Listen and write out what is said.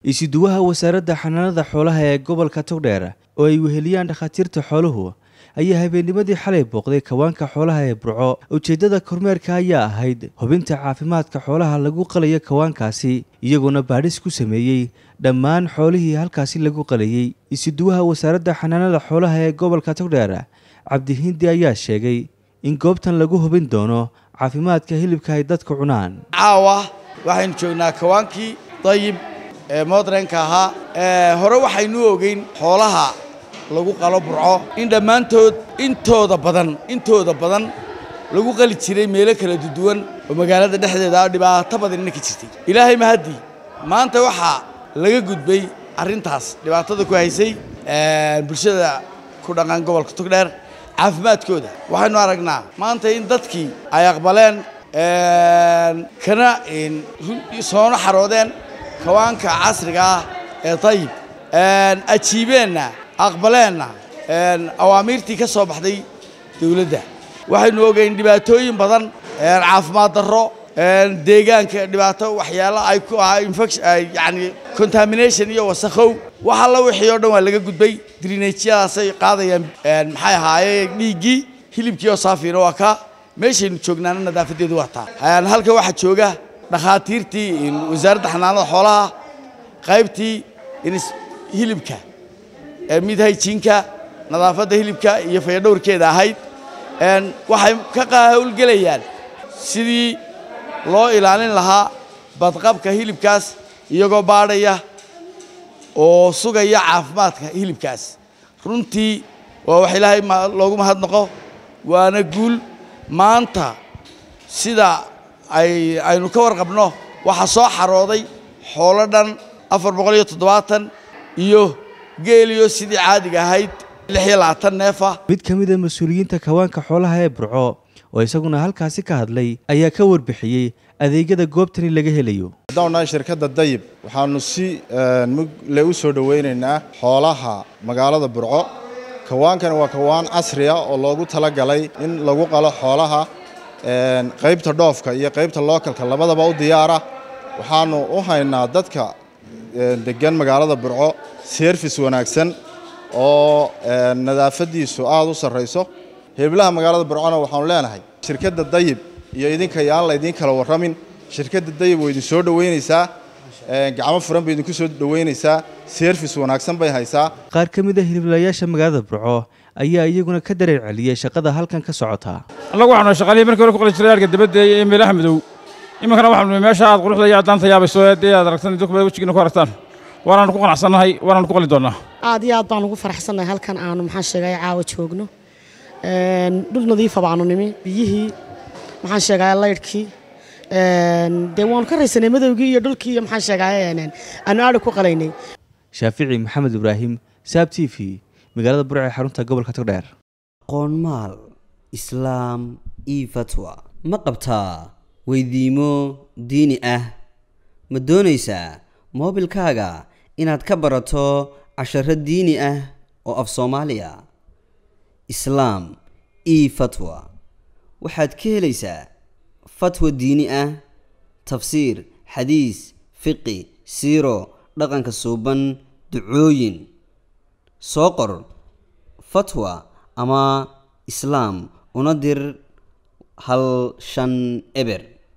isuduwaha wasaaradda xanaanada xoolaha ee gobolka togdheer oo ay weheliyaan dhakhaatiirta xooluhu ayaa habeennimadii xalay booqday kawaanka xoolaha ee burco ujeeddada kormeerka ayaa ahayd hubinta caafimaadka xoolaha lagu qalayo kawaankaasi iyagoona baadhis ku sameeyey dhammaan xoolihii halkaasi lagu qalayey isuduwaha wasaaradda xanaanada xoolaha ee gobolka togdheer cabdihindi ayaa sheegay in goobtan lagu hubin doono caafimaadka hilibka ay dadka cunaan caawa waxaynu joognaa kawaankii dayib ee moodrenka ahaa hore waxaynu ogeyn xoolaha lagu qalo burco in dhammaantood intooda badan intooda badan lagu qali jiray meelo kala duwan oo magaalada dhexdeeda ah dhibaato badanina ka jirtay ilaahay mahaddii maanta waxaa laga gudbay arrintaas dhibaatada ku haysay bulshada ku dhaqan gobolka togdheer caafimaadkooda waxaynu aragnaa maanta in dadkii ay aqbaleen kana soono xaroodeen kawaanka casriga ah ee dayib ajiibeenna aqbaleenna awaamiirtii ka soo baxday dawladda waxaynu ogeyn dhibaatooyin badan caafimaad darro deegaanka dhibaato waxyaalo ay ku ahaa infection yani contamination iyo wasakhow wax alla wixii oo dhan waa laga gudbay drinajyadaasay qaadayaan maxay ahaayeen dhiiggii hilibkii oo saafiina waa kaa meeshaynu joognaana nadaafadeedu waa taa halka waxaa jooga dhakhaatiirtii wasaaradda xanaanada xoolaha qaybtii hilibka mid hayjiinka nadaafadda hilibka iyo fayadhowrkeeda ahayd waxay ka howlgelayaan sidii loo ilaalin lahaa badqabka hilibkaas iyagoo baadhaya oo sugaya caafimaadka hilibkaas runtii waa wax ilaahay loogu mahadnaqo waana guul maanta sida ay aynu ka warqabno waxaa soo xarooday xoolo dhan afar boqol iyo toddobaatan iyo geeliyo sidii caadiga ahayd lix iyo labaatan neefa mid ka mid a mas-uuliyiinta kawaanka xoolaha ee burco oo isaguna halkaasi ka hadlay ayaa ka warbixiyey adeegyada goobtani laga helayo haddaan nahay shirkadda dayib waxaanu si mugle u soo dhowaynaynaa xoolaha magaalada burco kawaankani waa kawaan casri ah oo loogu talagalay in lagu qalo xoolaha qaybta dhoofka iyo qaybta lookalka labadaba u diyaara waxaanu u haynaa dadka degan magaalada burco serfis wanaagsan oo nadaafadiisu aada u sarrayso heblaha magaalada burcona waxaanu leenahay shirkadda dayib iyo idinka yaan laydiin kala warramin shirkadda dayib way idin soo dhoweynaysaa gacmo furan bay idinku soo dhoweynaysaa serfis wanaagsan bay haysaa qaar ka mid a hiliblayaasha magaalada burco ayaa iyaguna ka dareer celiyey shaqada halkan ka socota annagu waxaanu shaqaalihii markii hore ku qali jiray arga dabadda ee meelaha madow iminkana waxaanu meesha aad quruxda iyo addaanta yaabayso dee aad aragtan dadku bay wejigiina ku aragtaan waanaanu ku qanacsannahay waanaanu ku qali doonnaa aad iyo aad baan ugu faraxsannahay halkan aanu maxaan sheegaya caawa joogno dhul nadiifa baanu nimi biyihii maxaan sheegaya laydhkii dee waanu ka raysanay madowgii iyo dhulkii iyo maxaan sheegaya aanu aadhi ku qalaynay shaafici maxamed ibraahim saab t v magaalada burco ee xarunta gobolka togdheer qoonmaal islaam io fatwa ma qabtaa weydiimo diini ah ma doonaysaa moobilkaaga inaad ka barato casharo diini ah oo af soomaaliya islaam io fatwa waxaad ka helaysaa fatwa diini ah tafsiir xadiis fiqi siiro dhaqanka suuban ducooyin soo qor fatwa ama islaam una dir hal shan eber